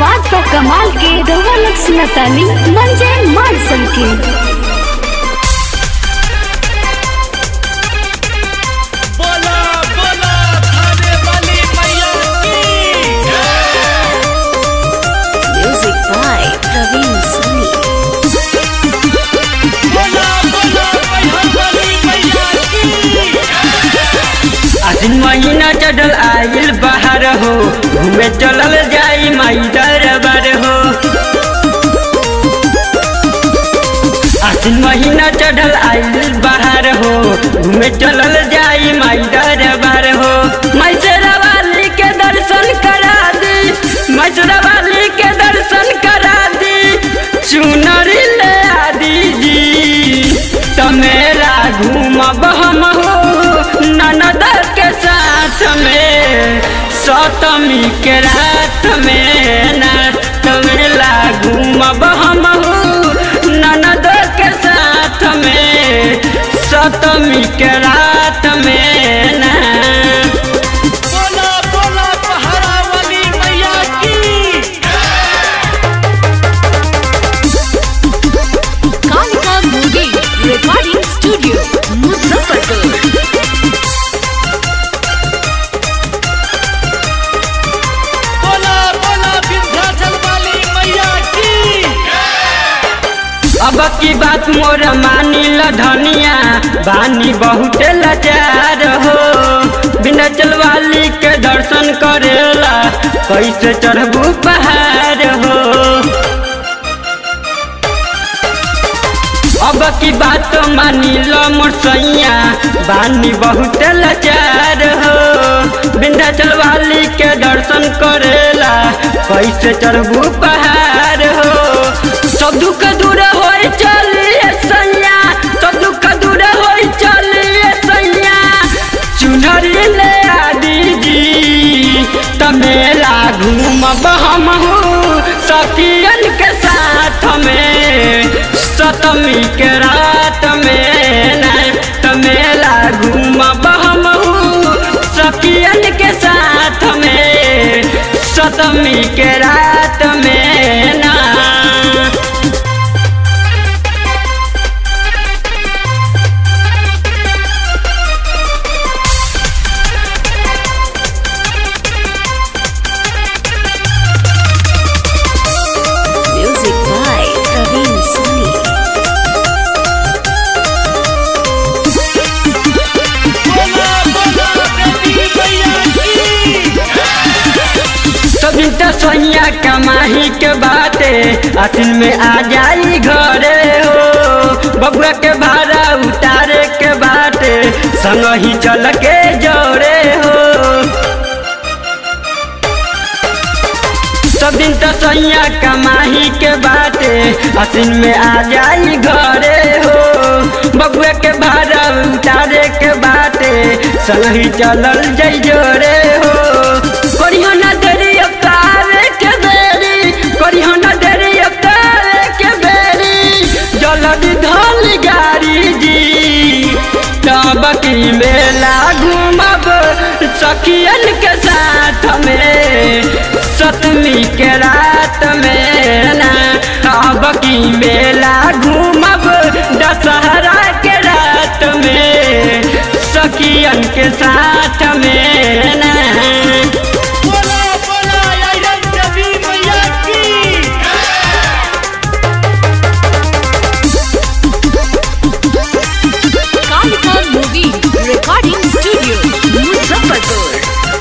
आवाज बा कमाल के रउआ लोग सुनतानी मंजे मानसन के बोला बोला थाने वाली मैया की म्यूजिक बाय प्रवीण सोनी बोला बोला मैहर वाली मैया की आसिन महीना चढ़ल आइल बाहर हो घूमे चलल जाई माई दरबार हो आसिन महीना चढ़ल आइल बाहर हो घूमे चलल जाई माई दरबार हो मैसरा वाली के दर्शन करा दी मैसरा वाली के दर्शन करा दी चुनरी ले आ दीजी तमेरा घूमब हम हो ननद के साथ में सतमी के रात में ना तमेला घूमब हम हो ननद के साथ में सतमी के रात में ना बोला बोला पहाड़ा वाली मैया की Kalika movie recording studio Muzaffarpur बोला बोला विंध्याचल वाली मैया की अब की बात मोर मानी ल धनिया बानी बहुत लाचार हो बिना चलवाली के दर्शन करेला कैसे चढ़बू पहाड़ हो अब की बात मानी लो मोर सैया बानी बहुत लाचार हो विंध्याचल वाली के दर्शन करेला कैसे चढ़बू पहाड़ हो सब दुख दूर हो चलिए सैया सब दुख दूर हो चलिए सैया चुनरी ले आ दीजी तमेला घूमब हम हो सखियन के साथ में सतमी के रात में ना तमेला घूमब हम हो सखियन के साथ में सतमी के रात में ना म्यूजिक बाय प्रवीण सोनी बोला बोला देवी मैया की सभी तो सोनिया कमाही के बाते असिन में आ जाई घरे हो बबुआ के भाड़ा उतारे के बाटे संग ही चल के जोड़े हो सब दिन तो सैया कमाही के बाटे असिन में आ जाई घरे हो बबुआ के भाड़ा उतारे के बाटे संग ही चलल जई जोड़े हो करियो ना देरी अवतारे के बेरी करियो ना देरी अवतारे के बेरी जल्दी धल गाड़ी जी तब की मेला घूमब सखियन के साथ में सतमी के रात में ना अब की मेला घूमब दशहरा के रात में सखियन के साथ में ना बोला बोला आयरन देवी मैया की Kalika movie recording studio Muzaffarpur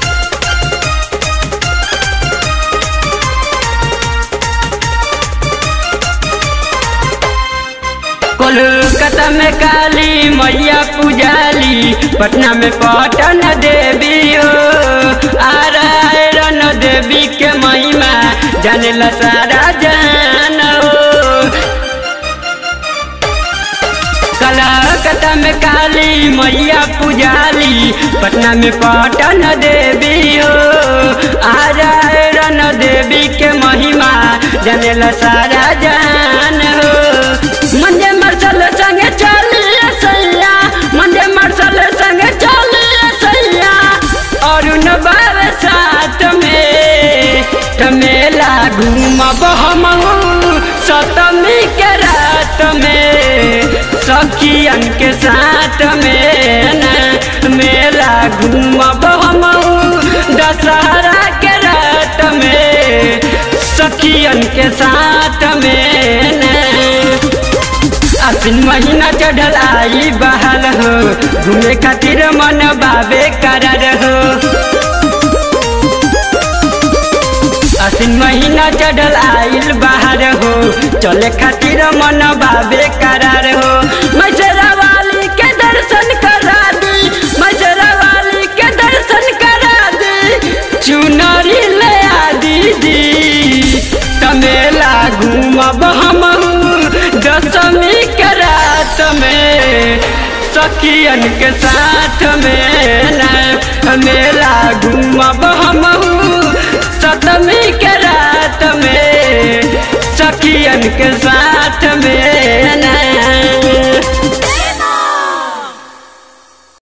Kolkata में काली मैया पुजाली पटना में पटन देवी हो आरायण देवी के महिमा जाने ला सारा जान हो कलकत्ता में काली मैया पुजाली पटना में पटन देवी हो आरायण देवी के महिमा जाने ला सारा जान हो मंजे मरसल संगे चलिए सैया मंजे मरसल संगे चलिए सैया और न बाबे साथ में त मेला घूमब हम सतमी के रात में सखियन के साथ में न मेला घूमब हम दशहरा के रात में सखियन के साथ में न आसिन महीना चढ़ल आई बहाल हो घूमे खातिर मन बाबे करार हो आसिन महीना चढ़ल आइल बाहर हो चले खातिर मन बाबे करार हो मैसरा वाली के दर्शन करा दी मैसरा वाली के दर्शन करा दी चुनरी ले आ दीदी तमेला घूमब हम दशमी के रात में सखियन के साथ में न मेला घूमब हम सतमी के रात में सखियन के साथ में न